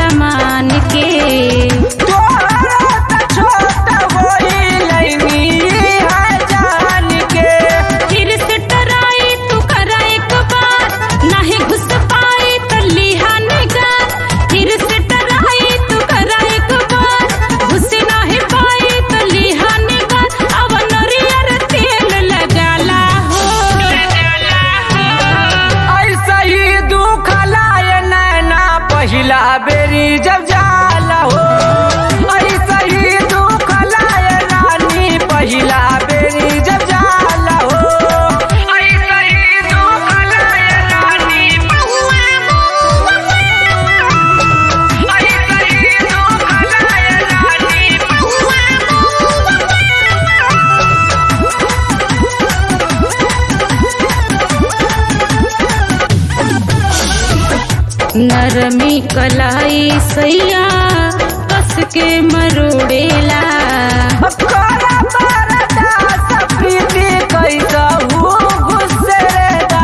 समान के तोहरा त छोट होइलनी है जान के फिर से टराई तू करा एक बार नहीं घुस पाई तो लिहा निगार फिर से टराई तू करा एक बार घुस नहीं पाई तो लिहा निगार अब नरियर तेल लगाला हो ऐसा ही दुख लाए नैना पहिला बेरी जब जाला हो ऐसा ही दुख लाए रानी पहिला बेरी जब जाला हो ऐसा ही दुख लाए रानी ऐसा ही दुख लाए रानी नरमी कलाई सैया कस के मरोड़ेला तोरा परदा सफीदी कैसहू गुस्सेदा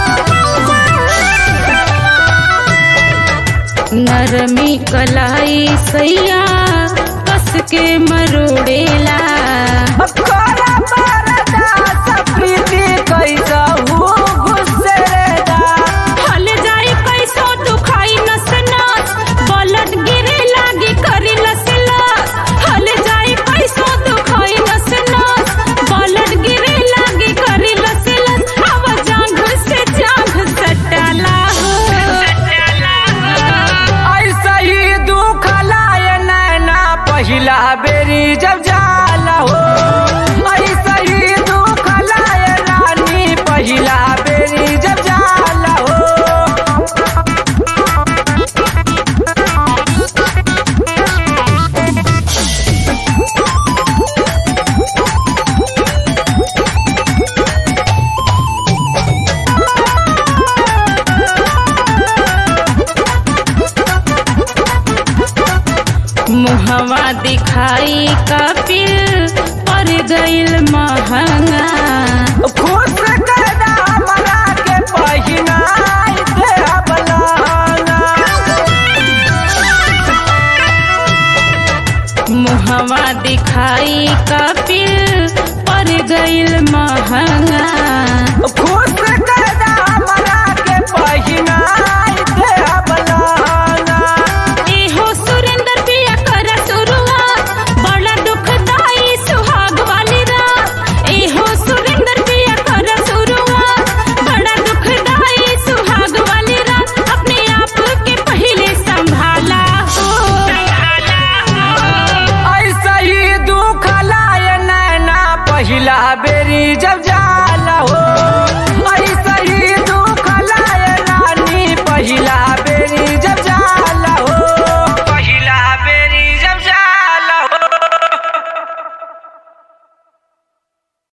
नरमी कलाई सैया कस के मरोड़ेला तोरा परदा सफीदी कैसहू गुस्सेदा हल जाई कैसो दुखाई नस नस बलट गिरे लागी करी लस लस हल जाई कैसो दुखाई नस नस बलट गिरे लागी करी लस लस अब जांघ से जांघ सटाला हो ऐसा ही दुख लाए नैना पहिला बेरी जब जाला हो ऐसा ही दुख लाए रानी पहिला बेरी जब जाला हो मुहवा दिखाई कपिल पर गइल महंगा खुश करदा हमरा के पहिनाई दे बलाना मुहवा दिखाई कपिल पर गइल महंगा खुश कर